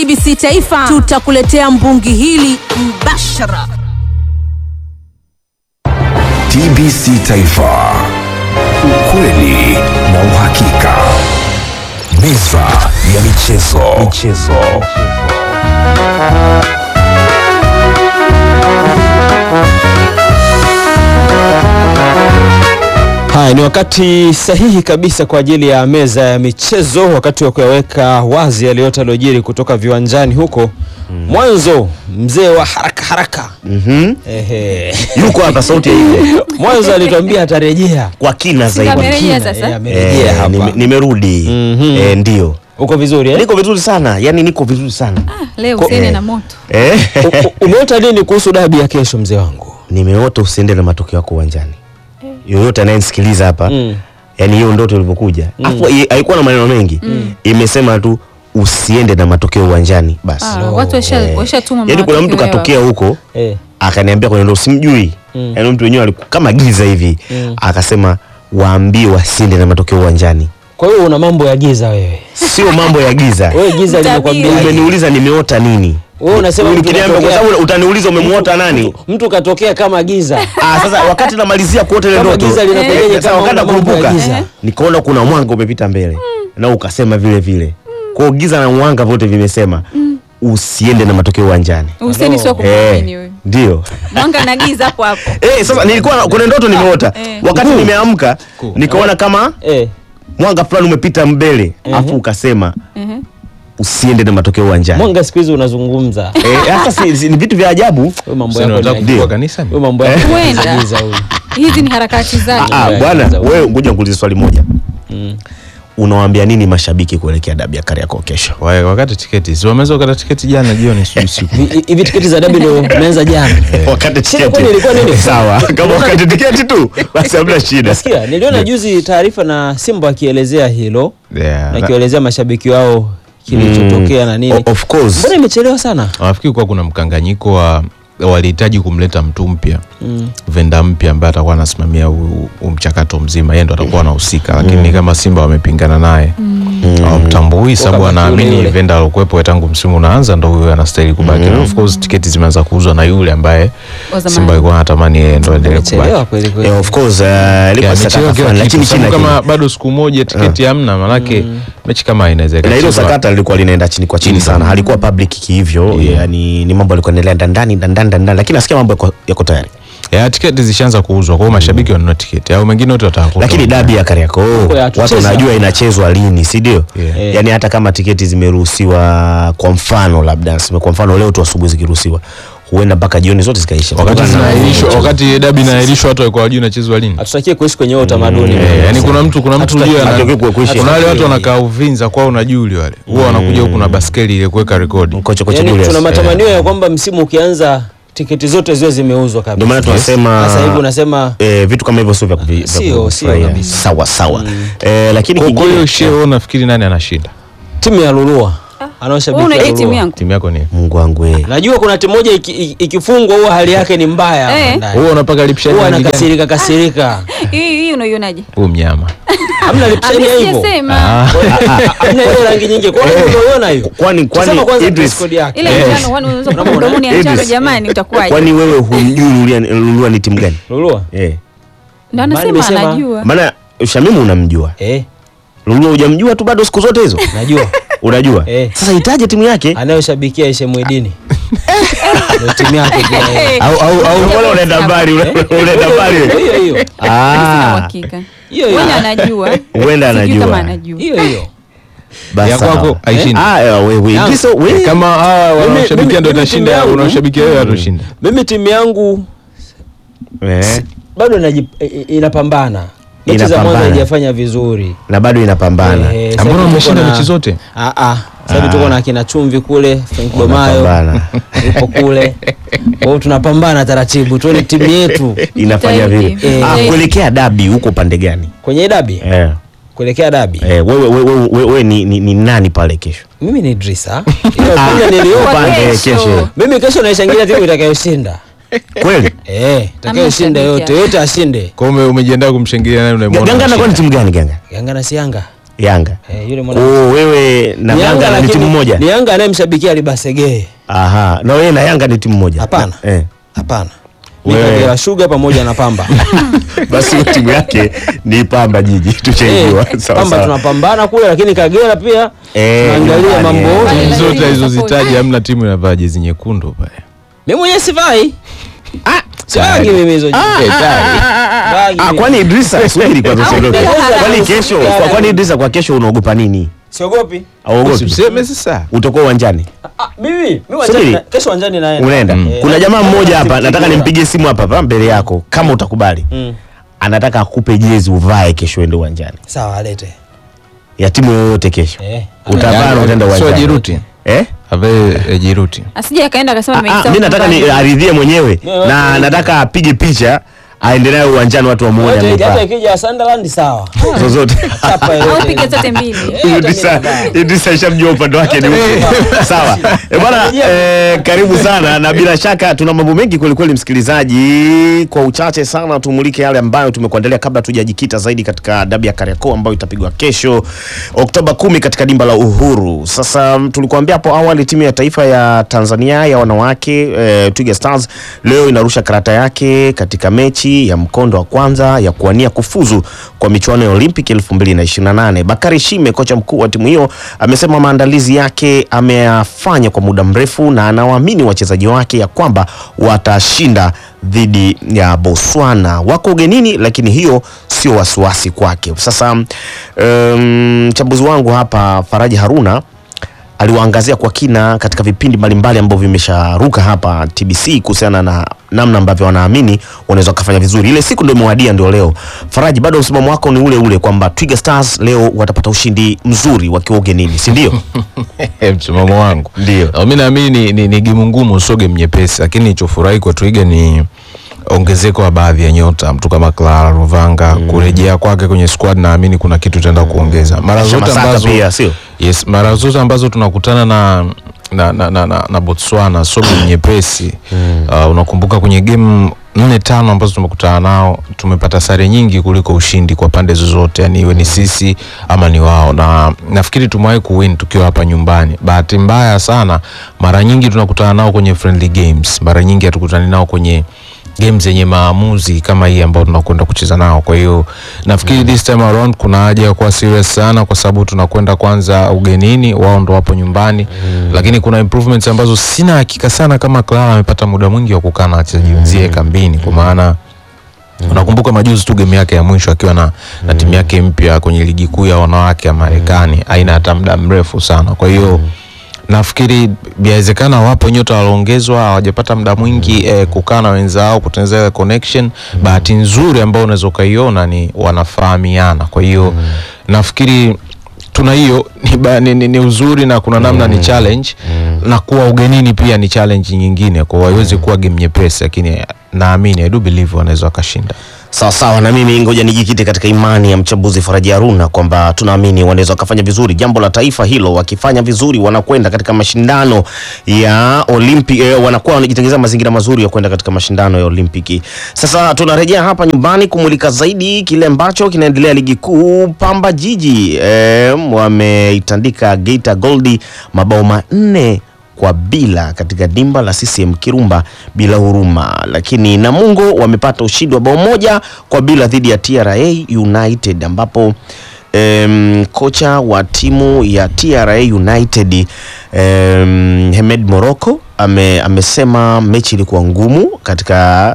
TBC Taifa tutakuletea mbungi hili mbashara. TBC Taifa, ukweli na uhakika. Meza ya michezo. michezo. Haya, ni wakati sahihi kabisa kwa ajili ya meza ya michezo, wakati wa kuyaweka wazi yale yote yaliyojiri kutoka viwanjani huko. Mwanzo mzee wa haraka haraka Mhm. ehe, Yuko hapa sauti ya hivyo mwanzo alituambia atarejea. kwa kina zaidi. Amerejea Kina, sasa? eh, amerejea Eh, hapa. nime- nimerudi. Mhm. Eh, ndio. Uko vizuri eh? Niko vizuri sana. Yaani niko vizuri sana. Leo Ko- usiende eh. na moto. Eh. U- u- Umeota nini kuhusu dabi ya kesho mzee wangu? Nimeota usiende na matokeo yako uwanjani. Yoyote anayenisikiliza hapa. Mm. Yaani hiyo ndoto ilivyokuja. Afu i- haikuwa na maneno mengi. Imesema tu usiende na matokeo uwanjani basi. Ah, watu washa- Eh. washatuma Yaani kuna mtu matokeo yao. katokea huko Eh. akaniambia kwenye ndo simjui Mm. yaani mtu wenyewe alikuwa kama giza hivi Mm. akasema waambie wasiende na matokeo uwanjani Kwa hiyo una mambo ya giza wewe. sio mambo ya giza Wewe giza Tabia. limekwambia. umeniuliza nimeota nini Wewe unasema mtu Ukiniambia kwa katokea- sababu utaniuliza umemuota nani Mtu katokea kama giza. ah sasa wakati namalizia kuota ile Kama ndoto giza linakujaje sasa kama wakati una mambo ya nakurupuka giza? nikaona kuna mwanga umepita mbele na ukasema vile vile kwa hiyo giza na mwanga vyote vimesema usiende na matokeo uwanjani Useni sio kumwamini eh huyu. ndio Mwanga na giza hapo hapo. Eh, sasa nilikuwa kuna ndoto nimeota Eh. wakati Cool. nimeamka nikaona kama Eh. mwanga fulani umepita mbele afu ukasema Mhm. usiende na matokeo uwanjani Mwanga siku hizi unazungumza. Eh, sasa si, si, ni vitu vya ajabu Wewe mambo Sasa yako unataka ni kufungua Ndio. kanisa ni? Wewe mambo yako ni Huenda. giza huyu. Hizi ni harakati zake. Ah, Yeah, bwana yeah. wewe ngoja nikuulize swali moja Mm. unawaambia nini mashabiki kuelekea dabi ya Kariakoo kesho Wa- wakati tiketi si wameweza kukata tiketi jana jioni sijui usiku Hivi- Hivi tiketi za dabi ndio tumeanza jana. wakati Shida kwani ilikuwa nini? sawa kama wakati tiketi tu basi hamna shida Nasikia niliona juzi taarifa na Simba akielezea hilo Yeah, na na- akielezea mashabiki wao kilichotokea na nini. O- of course Mbona imechelewa sana? nafikiri kuwa kuna mkanganyiko wa walihitaji kumleta mtu mpya Mm. venda mpya ambaye atakuwa anasimamia huu huu mchakato mzima yeye ndo atakuwa anahusika lakini kama simba wamepingana naye hawamtambui sababu Wakabaki anaamini yule yule. venda alokuwepo tangu msimu unaanza ndo huyo anastahili kubaki na of course tiketi zimeanza kuuzwa na yule ambaye Wa zamani. simba alikuwa anatamani yeye ndo aendelee kubaki Imechelewa kweli kweli. Eh, of course uh, ilikuwa Yeah, sakata imechelewa kila fulani, kitu, lakini sababu chini kama kama bado siku moja tiketi hamna manake mechi kama inaweza na hilo ikachezwa. sakata lilikuwa linaenda chini kwa chini sana halikuwa public kihivyo Yeah. yani ni mambo yalikuwa yanaendelea ndani ndani ndani lakini nasikia mambo yako- yako tayari ya tiketi zishaanza kuuzwa kwa hiyo mashabiki wanunua tiketi au mengine wote wataka lakini dabi ya Kariakoo ya watu tucheza. wanajua inachezwa lini si ndio Yeah. yani hata kama tiketi zimeruhusiwa kwa mfano labda nasema kwa mfano leo tu asubuhi zikiruhusiwa huenda mpaka jioni zote zikaisha wakati Kutokana na- zinaahirishwa wakati dabi inaahirishwa watu walikuwa wajui inachezwa lini Hatutakie kuishi kwenye huo utamaduni. Eh, yani kuna mtu kuna mtu Hatutaki- ujue ana- hatutaki kuepusha. kuna wale watu wanakaa Uvinza kwao na Juli wale huwa wanakuja huku na baskeli ile kuweka rekodi Kocha kocha Yaani Julius. tuna matamanio ya kwamba msimu ukianza tiketi zote ziwe zimeuzwa kabisa. Ndio maana tunasema Sasa hivi unasema eh, vitu kama hivyo sio vya kuvi- vya Sio, sio kufurahia. kabisa. sawa sawa eh, lakini kwa kwa kingine hiyo shie wewe unafikiri nani anashinda timu ya Lulua Wewe anaoshabiki unajua timu Lulua. yangu. timu yako ni Mungu wangu eh. Najua kuna timu moja iki- iki- ikifungwa huwa hali yake ni mbaya hapa Eh. ndani. huwa unapaka lipshani Huwa rangi gani? anakasirika kasirika. Hii hii unaionaje? huyu mnyama Hamna lipshani ya hivyo. Sijasema. Hamna ile rangi nyingi. Kwa hiyo unaiona hiyo. kwani kwani Sema kwanza Idris, dress code yake. Ile njano kwani unaweza kuwa mdomoni ya njano Idris. jamani utakuwaje? kwani wewe humjui Lulua Lulua ni timu gani Lulua. eh Ndio Maana anasema nimesema- anajua. maana Shamimu unamjua Eh, Lulua hujamjua tu bado siku zote hizo najua. unajua Eh. sasa itaje timu yake Anayoshabikia Aisha Mwidini. Ndio timu yake pia. eh. au au au mbona unaenda mbali unaenda mbali Hiyo hiyo. Sina ah uhakika. Hiyo hiyo. Wewe anajua. huenda Sijui kama anajua anajua. Hiyo hiyo. Basi Ya sawa. kwako haishindi. ah eh, wewe Yangu. Idris wewe kama hawa mimi- wanaoshabikia ndo mimi itashinda timu yangu- unaoshabikia wewe atashinda Mimi timu yangu eh bado inaji- i- i- inapambana. Mechi za Inapambana. mwanzo haijafanya vizuri. na bado inapambana Eh, sasa ambao hivi wameshinda tuko na- mechi zote Ah ah. Sasa hivi tuko na kina Chumvi kule, Frank Domayo Wanapambana. yupo kule. Kwa hiyo tunapambana taratibu, tuone timu yetu inafanya vile Jitahidi. ah Eh. kuelekea dabi huko pande gani kwenye dabi, eh kuelekea dabi. eh wewe wewe wewe wewe ni, ni, ni nani pale kesho Mimi ni Idrisa. Ile opinion niliyopa. Upande kesho. kesho Mimi kesho naishangilia timu itakayoshinda. kweli Eh, itakayoshinda Hamna yote, shabiki yote ashinde. kwa hiyo ume- umejiandaa kumshangilia nani unayemwona Ganga anakuwa ni anashinda? timu gani Ganga Yanga na si Yanga. Yanga. Eh, yule mwana Oh, wewe na Ni Yanga ni lakini- timu moja? Ni Yanga anayemshabikia Libasegee. Aha, na wewe na Yanga ni timu moja? Hapana. Eh. Hapana. Ni Wewe- Kagera Sugar pamoja na Pamba. Basi hiyo timu yake ni Pamba Jiji, tuchaijua. Eh, Sawa Pamba sawa. tunapambana kule lakini Kagera pia Eh, tunaangalia nyumbani, mambo eh. Pale Timu lazima zote alizozitaja support. hamna timu inavaa jezi nyekundu pale. Mimi mwenyewe sivai. Ah, sivagi mimi hizo. Eh, tayari. Sivagi Ah, mimi. kwani Idrisa subiri kwanza usiondoke. Au- Kwani kesho, kwa kwani Idrisa kwa kesho unaogopa nini? Siogopi. Auogopi? Usiseme sasa. Utakuwa uwanjani. Ah, mimi mimi Subiri. uwanjani na- kesho uwanjani naenda. Unaenda. Eh, Kuna jamaa mmoja hapa timu nataka bora. nimpigie simu hapa hapa mbele yako kama utakubali. Mm. Anataka akupe jezi uvae kesho uende uwanjani. Sawa alete. Ya timu yoyote kesho. Eh. Utavaa na utaenda Sio uwanjani. Jiruti. Eh? Avae eh, Jiruti. asije akaenda akasema Ah, ah, ameisahau Mimi nataka ni nyumbani. aridhie mwenyewe Wewe- na wewe- nataka apige picha aende nayo uwanjani watu wamuone Yote hata amevaa. ikija Sunderland sawa. Zozote. Chapa au yote. piga zote mbili Idrisa Idrisa ishamjua upande wake ni upi. Sawa. Eh, bwana eh, karibu sana na bila shaka tuna mambo mengi kweli kweli msikilizaji. Kwa uchache sana tumulike yale ambayo tumekuandalia kabla tujajikita zaidi katika dabi ya Kariakoo ambayo itapigwa kesho Oktoba kumi katika dimba la Uhuru. Sasa mm, tulikuambia hapo awali timu ya taifa ya Tanzania ya wanawake eh, Twiga Stars leo inarusha karata yake katika mechi ya mkondo wa kwanza ya kuwania kufuzu kwa michuano ya Olympic 2028. Bakari Shime, kocha mkuu wa timu hiyo, amesema maandalizi yake ameyafanya kwa muda mrefu na anawaamini wachezaji wake ya kwamba watashinda dhidi ya Botswana. Wako ugenini, lakini hiyo sio wasiwasi kwake. Sasa um, mchambuzi wangu hapa Faraji Haruna aliwaangazia kwa kina katika vipindi mbalimbali ambavyo vimesharuka hapa TBC kuhusiana na namna ambavyo wanaamini wanaweza wakafanya vizuri. Ile siku ndio imewadia, ndio leo. Faraji, bado msimamo wako ni ule ule kwamba Twiga Stars leo watapata ushindi mzuri wakiwa ugenini, si ndio? Eh, msimamo wangu Ndio. mi naamini ni, ni, ni gemu ngumu sio game nyepesi lakini nilichofurahi kwa twiga ni ongezeko la baadhi ya nyota mtu kama Clara Ruvanga kurejea kwake kwenye squad naamini kuna kitu tutaenda kuongeza mara zote Shamasaka ambazo pia, sio? yes mara zote ambazo tunakutana na na, na, na, na, na Botswana sio game nyepesi uh, unakumbuka kwenye game nne tano ambazo tumekutana nao tumepata sare nyingi kuliko ushindi kwa pande zozote yani iwe ni sisi ama ni wao na nafikiri tumewahi kuwin tukiwa hapa nyumbani bahati mbaya sana mara nyingi tunakutana nao kwenye friendly games mara nyingi hatukutani nao kwenye games zenye maamuzi kama hii ambayo tunakwenda kucheza nao. Kwa hiyo nafikiri this time around kuna haja ya kuwa serious sana, kwa sababu tunakwenda kwanza ugenini, wao ndo wapo nyumbani lakini kuna improvements ambazo sina hakika sana kama Clara amepata muda mwingi wa kukaa na wachezaji wenzie kambini, kwa maana unakumbuka majuzi tu game yake ya mwisho akiwa na, na timu yake mpya kwenye ligi kuu ya wanawake ya Marekani haina hata muda mrefu sana, kwa hiyo nafikiri inawezekana wapo nyota walioongezwa hawajapata muda mwingi eh, kukaa na wenzao kutengeneza ile connection. Bahati nzuri ambayo unaweza ukaiona ni wanafahamiana, kwa hiyo nafikiri tuna hiyo ni, ba- ni, ni, ni uzuri na kuna namna ni challenge na kuwa ugenini pia ni challenge nyingine, kwa hiyo haiwezi kuwa game nyepesi, lakini naamini I do believe wanaweza wakashinda. Sawa sawa, na mimi ngoja nijikite katika imani ya mchambuzi Faraji Haruna kwamba tunaamini wanaweza wakafanya vizuri. Jambo la taifa hilo, wakifanya vizuri wanakwenda katika mashindano ya Olympic, eh, wanakuwa wanajitengeneza mazingira mazuri ya kwenda katika mashindano ya Olimpiki. Sasa tunarejea hapa nyumbani kumulika zaidi kile ambacho kinaendelea ligi kuu. Pamba Jiji eh, wameitandika Geita Goldi mabao manne kwa bila katika dimba la CCM Kirumba bila huruma, lakini Namungo wamepata ushindi wa bao moja kwa bila dhidi ya TRA United ambapo em, kocha wa timu ya TRA United em, Hemed Morocco ame, amesema mechi ilikuwa ngumu katika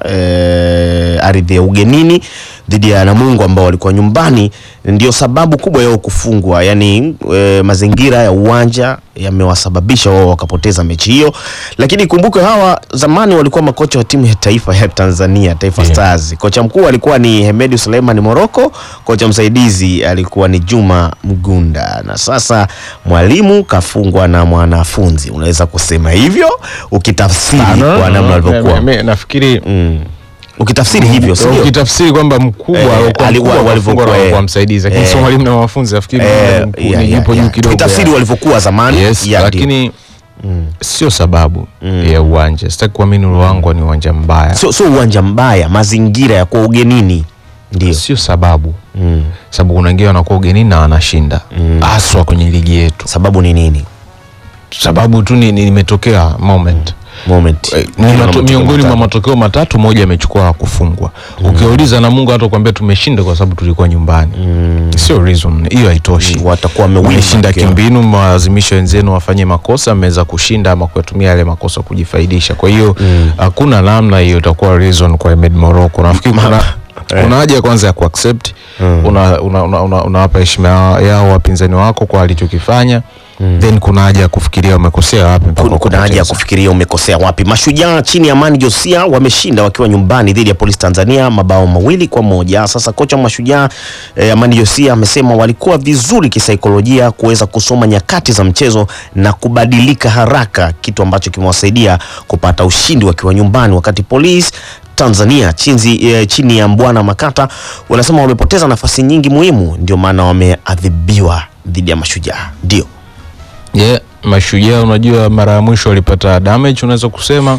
eh, ardhi ya ugenini dhidi ya Namungo ambao walikuwa nyumbani, ndio sababu kubwa yao kufungwa. Yani e, mazingira ya uwanja yamewasababisha wao wakapoteza mechi hiyo, lakini kumbuke hawa zamani walikuwa makocha wa timu ya taifa ya Tanzania, Taifa Stars. Kocha mkuu alikuwa ni Hemedi Suleiman Moroko, kocha msaidizi alikuwa ni Juma Mgunda, na sasa mwalimu kafungwa na mwanafunzi, unaweza kusema hivyo ukitafsiri kwa namna walivyokuwa Mimi nafikiri mm. ukitafsiri hivyo sio ukitafsiri kwamba mkubwa Eh, alikuwa alikuwa- mkubwa walivyokuwa, walivyokuwa eh. alikuwa msaidizi lakini Eh. sio mwalimu na wanafunzi nafikiri Eh, mwalimu mkuu yeah, ni yeah, yupo juu yeah. kidogo Tukitafsiri ya- walivyokuwa zamani yes, yeah, ndio. lakini sio sababu ya uwanja sitaki kuamini Ruangwa ni uwanja mbaya sio sio uwanja mbaya, mazingira ya kwa ugenini ndio sio sababu Mm. sababu kuna wengine wanakuwa ugenini na wanashinda haswa kwenye ligi yetu Sababu ni nini? sababu tu ni- ni- nimetokea moment Moment. Eh, ni Kuna mato, matokeo miongoni mwa matatu. matokeo matatu moja amechukua kufungwa ukiuliza na Mungu hata kuambia tumeshinda kwa sababu tulikuwa nyumbani sio reason hiyo haitoshi Watakuwa wamewin mmeshinda matokeo. kimbinu mewalazimisha wenzenu wafanye makosa mmeweza kushinda ama kuyatumia yale makosa kujifaidisha kwa hiyo hakuna namna hiyo itakuwa reason kwa Ahmed Morocco nafikiri kuna kuna haja kwanza ya kuaccept una, una, una, una, unawapa heshima yao- yao wapinzani wako kwa alichokifanya then kuna haja ya kufikiria wamekosea wapi mpaka Kuna, kuna haja ya wakapoteza. kufikiria umekosea wapi. Mashujaa chini ya Mani Josia wameshinda wakiwa nyumbani dhidi ya Polisi Tanzania mabao mawili kwa moja. Sasa kocha wa Mashujaa eh, Amani Josia amesema walikuwa vizuri kisaikolojia kuweza kusoma nyakati za mchezo na kubadilika haraka, kitu ambacho kimewasaidia kupata ushindi wakiwa nyumbani, wakati Polisi Tanzania chinzi, eh, chini ya Mbwana Makata wanasema wamepoteza nafasi nyingi muhimu, ndio maana wameadhibiwa dhidi ya Mashujaa. Ndio yeah, mashujaa unajua mara ya mwisho walipata damage unaweza kusema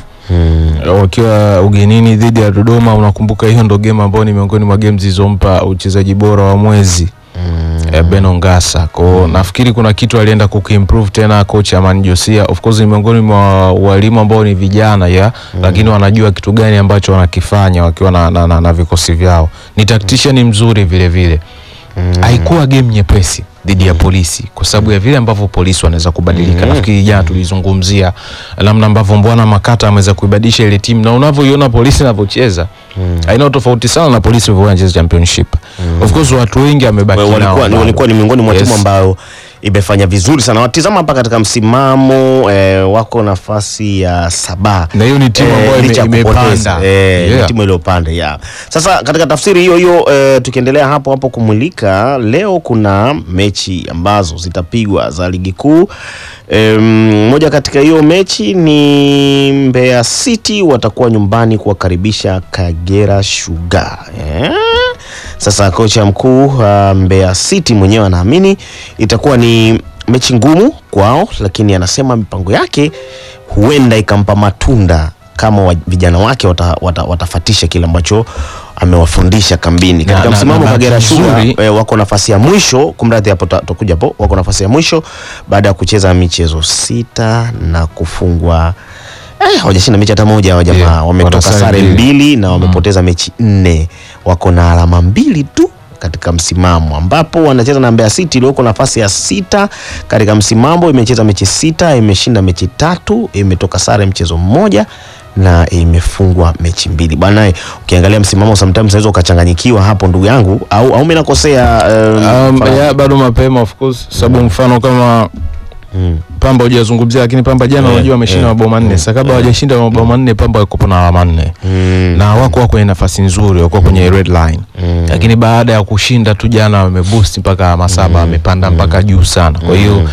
wakiwa ugenini dhidi ya Dodoma. Unakumbuka hiyo ndo game ambayo ni miongoni mwa game zilizompa uchezaji bora wa mwezi eh, Beno Ngasa. Kwa hiyo nafikiri kuna kitu alienda kukiimprove tena coach Amani Josia. Of course ni miongoni mwa walimu ambao ni vijana ya lakini wanajua kitu gani ambacho wanakifanya wakiwa na, na, na, na vikosi vyao. Ni tactician mzuri vile vile. Haikuwa game nyepesi dhidi ya polisi kwa sababu ya vile ambavyo polisi wanaweza kubadilika. Nafikiri jana tulizungumzia namna ambavyo Mbwana Makata ameweza kuibadilisha ile timu na unavyoiona polisi inavyocheza haina tofauti sana na polisi walivyokuwa wanacheza championship. Of course watu wengi amebaki Wa- nao walikuwa, bado. walikuwa ni miongoni mwa Yes. timu ambayo imefanya vizuri sana. Watizama hapa katika msimamo eh, wako nafasi ya saba Na hiyo ni timu ambayo ime- licha ya imepanda. kupoteza. Eh, ni Yeah. timu iliyopanda yeah. Sasa katika tafsiri hiyo hiyo eh, tukiendelea hapo hapo kumulika, leo kuna mechi ambazo zitapigwa za ligi kuu. Em, moja katika hiyo mechi ni Mbeya City watakuwa nyumbani kuwakaribisha Kagera Sugar eh? Sasa kocha mkuu uh, Mbeya City mwenyewe anaamini itakuwa ni mechi ngumu kwao, lakini anasema mipango yake huenda ikampa matunda kama wa, vijana wake wata, wata, watafatisha kile ambacho amewafundisha kambini. Katika na- msimamo na Kagera bahati Sugar nzuri- eh, wako nafasi ya mwisho, kumradhi, hapo ta- tutakuja hapo, wako nafasi ya mwisho baada ya kucheza michezo sita na kufungwa Eh, hawajashinda mechi hata moja hawa jamaa Yeah, wametoka wana sare sare mbili. mbili na wamepoteza mechi nne. Wako na alama mbili tu katika msimamo, ambapo wanacheza na Mbeya City iliyoko nafasi ya sita katika msimamo. Imecheza mechi sita, imeshinda mechi tatu, imetoka sare mchezo mmoja na imefungwa mechi mbili bwana. eh, Ukiangalia msimamo sometimes unaweza ukachanganyikiwa hapo, ndugu yangu, au au mimi nakosea? um, Um, mfano- ya, bado mapema of course sababu mfano kama Pamba hujazungumzia lakini Pamba jana Eh, unajua wameshinda eh, mabao manne. Sasa kabla hawajashinda mabao manne Pamba wako na alama nne. Na wako wako kwenye nafasi nzuri, wako kwenye red line. Lakini baada ya kushinda tu jana wameboost mpaka alama saba, wamepanda mpaka juu sana. Kwa hiyo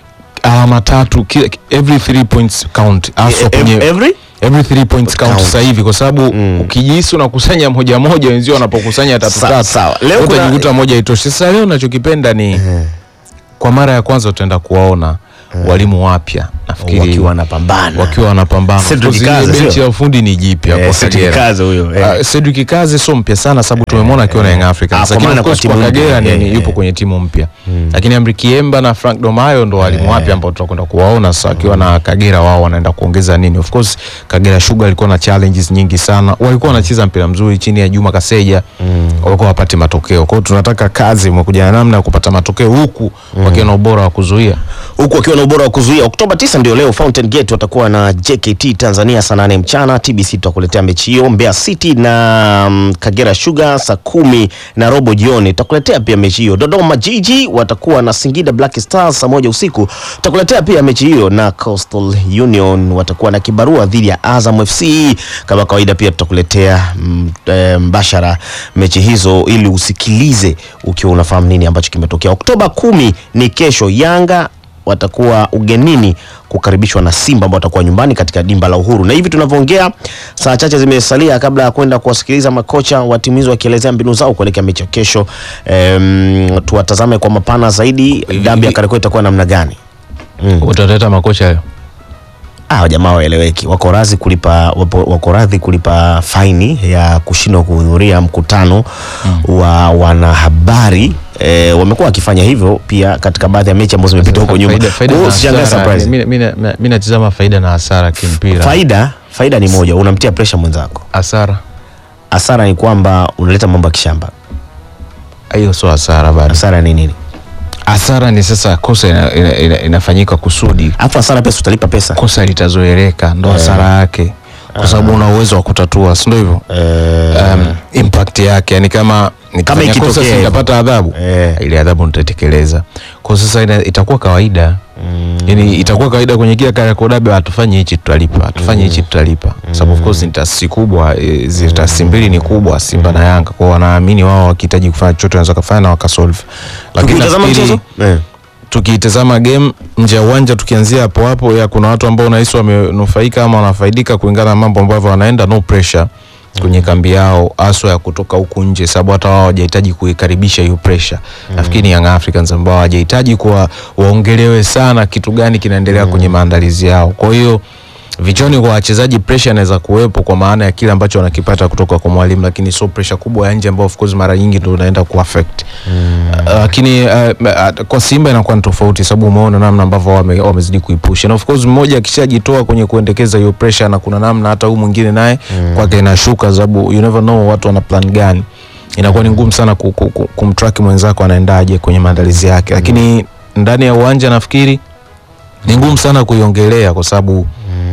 alama tatu kila- every three points count haswa Eh, kwenye every every three points count Count. sasa hivi kwa sababu ukijihisi unakusanya moja moja, wenzio wanapokusanya tatu Sa- tatu, sawa. Leo wewe kuna- utajikuta moja itoshi. Sasa leo nachokipenda ni kwa mara ya kwanza utaenda kuwaona walimu wapya nafikiri wakiwa wanapambana wakiwa wanapambana. Cedric Of course, ile Kaze, benchi sio? ya ufundi ni jipya Eh, kwa Cedric Kagera. Kaze huyo, eh. Ah, Cedric Kaze sio mpya sana sababu tumemwona akiwa na Young Ah, Africans. kwa Lakini maana of kwa course timu kwa mpya, Kagera ni eh, ni eh. yupo kwenye timu mpya. Lakini Amri Kiemba na Frank Domayo ndo walimu wapya ambao tutakwenda kuwaona sasa wakiwa na Kagera wao wanaenda kuongeza nini. Of course Kagera Sugar alikuwa na challenges nyingi sana. Walikuwa wanacheza mpira mzuri chini ya Juma Kaseja. Walikuwa wapate matokeo. Kwa hiyo tunataka kazi imekuja na namna ya kupata matokeo huku wakiwa na ubora wa kuzuia. huku wakiwa na ubora wa kuzuia. Oktoba 9 ndio leo Fountain Gate watakuwa na JKT Tanzania saa 8 mchana. TBC tutakuletea mechi hiyo. Mbeya City na mm, Kagera Sugar saa kumi na robo jioni tutakuletea pia mechi hiyo. Dodoma Jiji watakuwa na Singida Black Stars saa moja usiku tutakuletea pia mechi hiyo, na Coastal Union watakuwa na kibarua dhidi ya Azam FC. Kama kawaida pia tutakuletea mm, eh, mbashara mechi hizo ili usikilize ukiwa unafahamu nini ambacho kimetokea. Oktoba kumi ni kesho, Yanga watakuwa ugenini kukaribishwa na Simba ambao watakuwa nyumbani katika dimba la Uhuru. Na hivi tunavyoongea, saa chache zimesalia kabla ya kwenda kuwasikiliza makocha wa timu hizo wakielezea mbinu zao kuelekea mechi ya kesho. Em, tuwatazame kwa mapana zaidi, dabi ya Kariakoo itakuwa namna gani? Utaleta makocha leo. ah, jamaa waeleweki, wako radhi kulipa wapo, wako radhi kulipa faini ya kushindwa kuhudhuria mkutano wa wanahabari. E, wamekuwa wakifanya hivyo pia katika baadhi ya mechi ambazo zimepita huko nyuma. Faida- faida Kwa hiyo na usishangae hasara, surprise. mi- mi- mi- mi natizama faida na hasara kimpira. Faida faida ni moja, unamtia pressure mwenzako. Hasara Hasara ni kwamba unaleta mambo ya kishamba. hiyo sio hasara bado. Hasara ni nini? Hasara ni sasa kosa ina, ina, ina, inafanyika kusudi, Alafu hasara pesa utalipa pesa. kosa litazoeleka, ndo hasara yake, kwa sababu una uwezo wa kutatua, si ndio hivyo? Um, impact yake yani kama nikifanya ikitokea kosa hivyo. sitapata adhabu Eh. ile adhabu nitatekeleza kwa sasa ina, itakuwa kawaida yani itakuwa kawaida kwenye kila Kariakoo Derby hatufanye hichi tutalipa hatufanye hichi tutalipa Kwa sababu of course ni taasisi kubwa e, zile taasisi mbili ni kubwa Simba na Yanga kwa wanaamini wao wakihitaji kufanya chochote wanaweza kufanya na wakasolve lakini Tukitazama nafikiri mchezo? Eh. tukitazama game nje ya uwanja tukianzia hapo hapo ya kuna watu ambao unahisi wamenufaika ama wanafaidika kulingana na mambo ambavyo wanaenda no pressure kwenye kambi yao haswa ya kutoka huku nje, sababu hata wao hawajahitaji kuikaribisha hiyo pressure. Nafikiri ni Young Africans ambao hawajahitaji kuwa waongelewe sana kitu gani kinaendelea kwenye maandalizi yao. Kwa hiyo vichoni kwa wachezaji pressure inaweza kuwepo kwa maana ya kile ambacho wanakipata kutoka kwa mwalimu, lakini sio pressure kubwa ya nje ambayo of course mara nyingi ndio inaenda kuaffect Uh, lakini uh, uh, kwa Simba inakuwa ni tofauti, sababu umeona namna ambavyo wame, wamezidi kuipusha, na of course mmoja akishajitoa kwenye kuendekeza hiyo pressure, na kuna namna hata huyu mwingine naye kwake inashuka, sababu you never know watu wana plan gani. Inakuwa ni ngumu sana ku- ku- ku- kumtrack mwenzako anaendaje kwenye maandalizi yake, lakini ndani ya uwanja nafikiri ni ngumu sana kuiongelea kwa sababu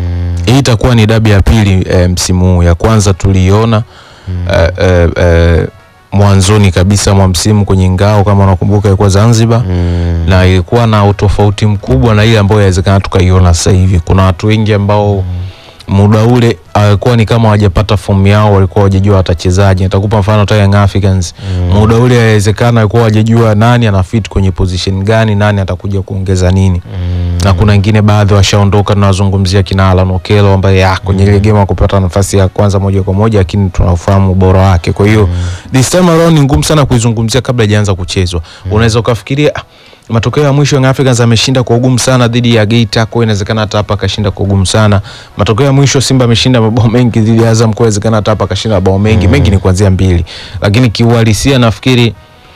hii itakuwa ni dabi ya pili eh, msimu huu. Ya kwanza tuliiona eh, eh, eh, mwanzoni kabisa mwa msimu kwenye ngao, kama unakumbuka, ilikuwa Zanzibar na ilikuwa na utofauti mkubwa na ile ambayo inawezekana tukaiona sasa hivi. Kuna watu wengi ambao muda ule alikuwa ni kama hawajapata fomu yao, walikuwa hawajajua watachezaji. Nitakupa mfano hata Young Africans muda ule inawezekana alikuwa hawajajua nani ana fit kwenye position gani, nani atakuja kuongeza nini na kuna wengine baadhi washaondoka, tunawazungumzia kina Alan Okello ambaye ah, kwenye ile game hakupata nafasi ya kwanza moja kwa moja, lakini tunafahamu ubora wake. Kwa hiyo this time around ni ngumu sana kuizungumzia kabla haijaanza kuchezwa. Unaweza ukafikiria ah, matokeo ya mwisho Young Africans ameshinda kwa ugumu sana dhidi ya Geita, kwa hiyo inawezekana hata hapa akashinda kwa ugumu sana. Matokeo ya mwisho Simba ameshinda mabao mengi dhidi ya Azam, kwa hiyo inawezekana hata hapa akashinda mabao mengi mengi, ni kuanzia mbili, lakini kiuhalisia nafikiri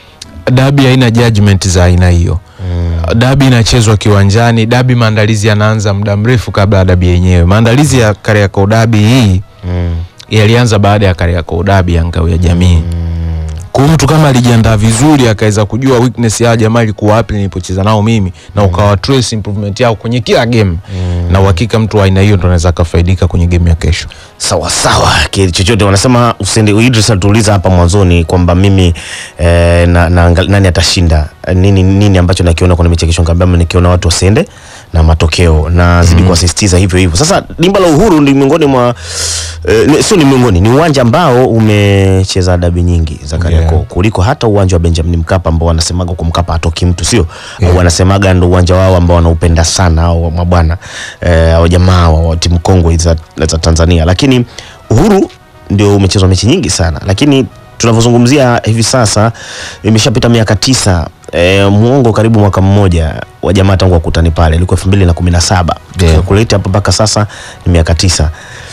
dabi haina judgment za aina hiyo. Dabi inachezwa kiwanjani. Dabi maandalizi yanaanza muda mrefu kabla ya dabi yenyewe. Maandalizi ya Kariakoo dabi hii yalianza baada ya Kariakoo dabi ya ngao ya jamii. Kwa hiyo mtu kama alijiandaa vizuri akaweza kujua weakness ya jamaa ilikuwa wapi nilipocheza nao mimi na ukawa trace improvement yao kwenye kila game, na uhakika mtu wa aina hiyo ndo anaweza akafaidika kwenye game ya kesho. sawa sawa kile chochote wanasema usende Idris alituuliza hapa mwanzoni kwamba mimi eh, na, na, angal- nani atashinda Eh, nini nini ambacho nakiona kwenye mechi ya kesho nikamwambia nikiona watu wasiende na matokeo na zidi kuwasisitiza hivyo hivyo sasa dimba la uhuru ni miongoni mwa eh, ni- sio ni miongoni ni uwanja ambao umecheza dabi nyingi za Kariakoo Yeah. kuliko hata uwanja wa Benjamin Mkapa ambao wanasemaga kwa Mkapa hatoki mtu sio au wanasemaga ndo uwanja wao ambao wanaupenda sana au mabwana eh, au jamaa wa, wa timu kongwe za, za Tanzania lakini Uhuru ndio umechezwa mechi nyingi sana lakini tunavyozungumzia hivi sasa imeshapita miaka tisa e, muongo karibu mwaka mmoja wa jamaa tangu wakutani pale ilikuwa elfu mbili na kumi na saba Yeah. kuleta hapa mpaka sasa ni miaka tisa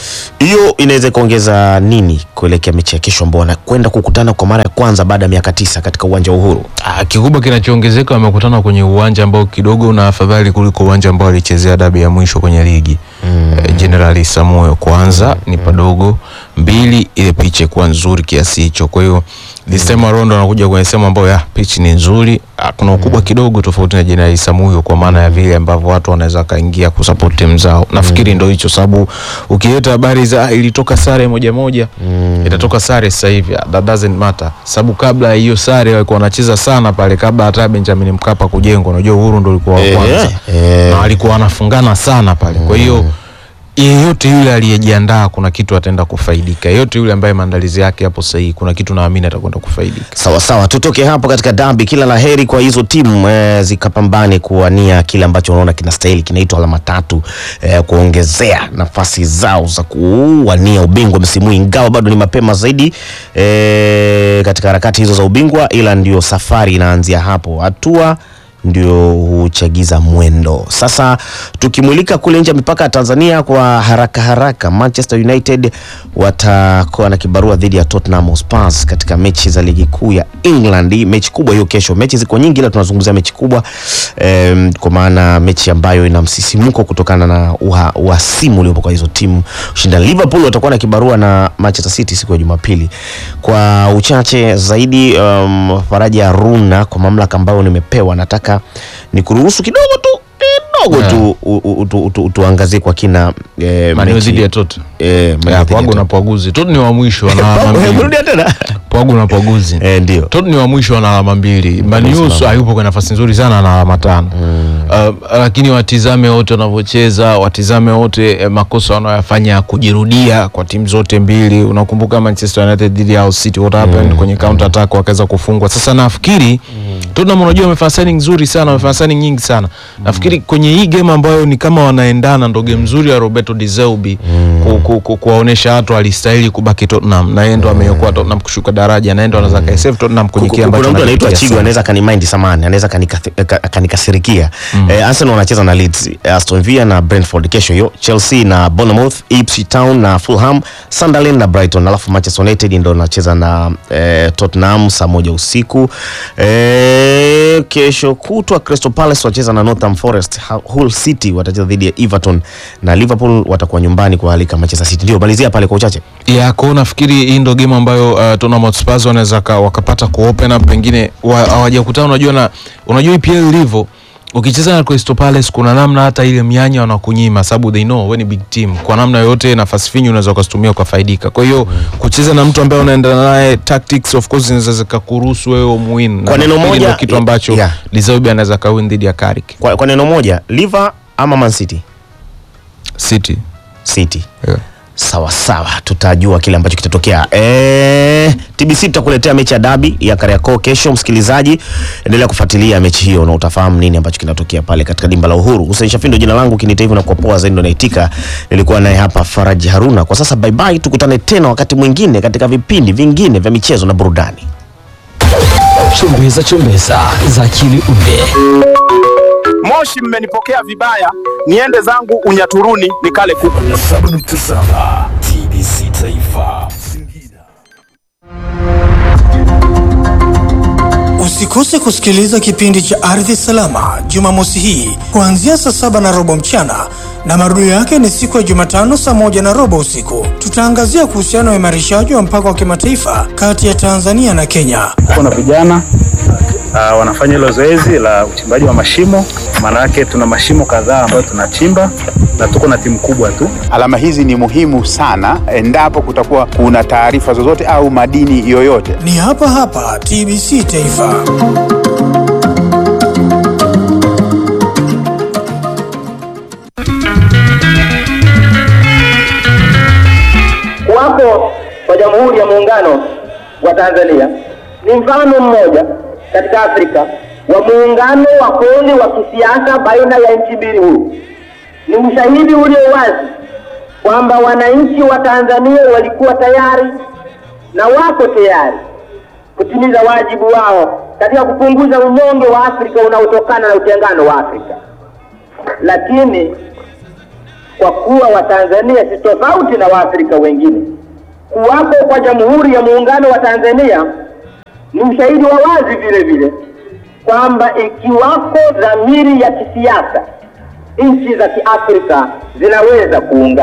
hiyo inaweza ikaongeza nini kuelekea mechi ya kesho ambao wanakwenda kukutana kwa mara ya kwanza baada ya miaka tisa katika uwanja wa Uhuru Ah, kikubwa kinachoongezeka wamekutana kwenye uwanja ambao kidogo una afadhali kuliko uwanja ambao alichezea dabi ya mwisho kwenye ligi mm. eh, General Samuel kwanza ni padogo, mbili ile pitch kuwa nzuri kiasi hicho. Kwa hiyo this time around wanakuja kwenye sehemu ambayo ya pitch ni nzuri, ah, kuna ukubwa kidogo tofauti na General Samuel kwa maana ya vile ambavyo watu wanaweza kaingia kusupport timu zao. Nafikiri ndio hicho sababu ukileta habari za ah, ilitoka sare moja moja itatoka sare sasa hivi, ah, that doesn't matter sababu kabla ya hiyo sare walikuwa wanacheza sana pale kabla hata Benjamin Mkapa kujengwa. Unajua Uhuru ndio ulikuwa wa Eh, kwanza eh. na walikuwa wanafungana sana pale, kwa hiyo yeyote yule aliyejiandaa kuna kitu ataenda kufaidika. Yeyote yule ambaye maandalizi yake yapo sahihi, kuna kitu naamini atakwenda kufaidika. Sawa sawa, tutoke hapo katika dabi. Kila la heri kwa hizo timu eh, zikapambane kuwania kile ambacho unaona kinastahili, kinaitwa alama tatu eh, kuongezea nafasi zao za kuwania ubingwa msimu huu, ingawa bado ni mapema zaidi eh, katika harakati hizo za ubingwa, ila ndio safari inaanzia hapo, hatua ndio huchagiza mwendo. Sasa tukimulika kule nje ya mipaka ya Tanzania kwa haraka haraka, Manchester United watakuwa na kibarua dhidi ya Tottenham Hotspur katika mechi za ligi kuu ya England. Hii Mechi kubwa hiyo kesho. Mechi ziko nyingi, ila tunazungumzia mechi kubwa em, kwa maana mechi ambayo ina msisimuko kutokana na uha- uhasimu uliopo kwa hizo timu ushindani. Liverpool watakuwa na kibarua na Manchester City siku ya Jumapili. Kwa uchache zaidi, um, Faraja Haruna, kwa mamlaka ambayo nimepewa, nataka nikuruhusu kidogo tu kidogo Yeah. tu u- u- tu- tu- tu- tuangazie kwa kina eh, Man U mechi- dhidi ya Tot. eh, Man U Ya, dhidi ya Pwagu na Tot. Pwaguzi. Tot ni wa mwisho wana alama Pwagu, mbili. umerudia tena Pwagu na Pwaguzi. eh, ndio Tot ni wa mwisho wana alama mbili. Man U so- hayupo kwa nafasi nzuri sana na alama tano. Uh, lakini watizame wote wanavyocheza, watizame wote eh, makosa wanayoyafanya ya kujirudia kwa timu zote mbili. Unakumbuka Manchester United dhidi ya Hull City what happened kwenye counter attack wakaweza kufungwa. Sasa nafikiri Tottenham unajua wamefanya signing nzuri sana, wamefanya signing nyingi sana. Nafikiri kwenye hii game ambayo ni kama wanaendana ndo game nzuri ya Roberto De Zerbi ku, ku, ku, kuwaonesha watu alistahili kubaki Tottenham na yeye ndo ameokoa Tottenham kushuka daraja na yeye ndo anaweza kaisave Tottenham kwenye kile Ku- ambacho kuna mtu anaitwa anakipitia Chigo sasa. anaweza kanimind samani anaweza kanika- ka- akanikasirikia eh, Arsenal wanacheza na Leeds eh, Aston Villa na Brentford kesho hiyo Chelsea na Bournemouth Ipswich Town na Fulham Sunderland na Brighton alafu Manchester United ndo anacheza na eh, Tottenham saa moja usiku eh, kesho kutwa Crystal Palace wacheza na Northam Forest Ha- Hull City watacheza dhidi ya Everton na Liverpool watakuwa nyumbani kualika Manchester City ndio malizia pale kwa uchache ya kwao nafikiri hii ndo game ambayo uh, Tottenham Hotspur wanaweza ka- wakapata ku open up pengine wa- hawajakutana unajua na unajua EPL ilivyo ukicheza na Crystal Palace kuna namna hata ile mianya wanakunyima sababu they know wewe ni big team kwa namna yoyote nafasi finyu unaweza ukazitumia ukafaidika kwa hiyo kucheza na mtu ambaye unaenda naye tactics of course zinaweza zikakuruhusu wewe umuwin Kwa neno moja, kitu ambacho yeah. Lizaubi anaweza kawin dhidi ya Carrick kwa, kwa neno moja Liver ama Man City City City yeah. sawa sawa tutajua kile ambacho kitatokea e, tbc tutakuletea mechi ya dabi ya kariakoo kesho msikilizaji endelea kufuatilia mechi hiyo na utafahamu nini ambacho kinatokea pale katika dimba la uhuru Hussein Shafindo jina langu kinita hivyo na kwa poa zaidi ndo naitika nilikuwa naye hapa faraji haruna kwa sasa bye bye tukutane tena wakati mwingine katika vipindi vingine vya michezo na burudani Chumbeza chumbeza za akili unde. Moshi, mmenipokea vibaya, niende zangu Unyaturuni nikale kuku. 7.7 TBC Taifa. Usikose kusikiliza kipindi cha Ardhi Salama Jumamosi hii kuanzia saa saba na robo mchana na marudio yake ni siku ya Jumatano saa moja na robo usiku. Tutaangazia kuhusiana na uimarishaji wa mpaka wa kimataifa kati ya Tanzania na Kenya. kuna vijana uh, wanafanya hilo zoezi la uchimbaji wa mashimo. Maana yake tuna mashimo kadhaa ambayo tunachimba na tuko na timu kubwa tu. Alama hizi ni muhimu sana endapo kutakuwa kuna taarifa zozote au madini yoyote. Ni hapa hapa TBC Taifa. Kuwapo kwa Jamhuri ya Muungano wa Tanzania ni mfano mmoja katika Afrika wa muungano wa kweli wa kisiasa baina ya nchi mbili huru. Ni ushahidi ulio wazi kwamba wananchi wa Tanzania walikuwa tayari na wako tayari kutimiza wajibu wao katika kupunguza unyonge wa Afrika unaotokana na utengano wa Afrika, lakini kwa kuwa Watanzania si tofauti na Waafrika wengine. Kuwapo kwa Jamhuri ya Muungano wa Tanzania ni ushahidi wa wazi vile vile kwamba ikiwako dhamiri ya kisiasa, nchi za Kiafrika zinaweza kuungana.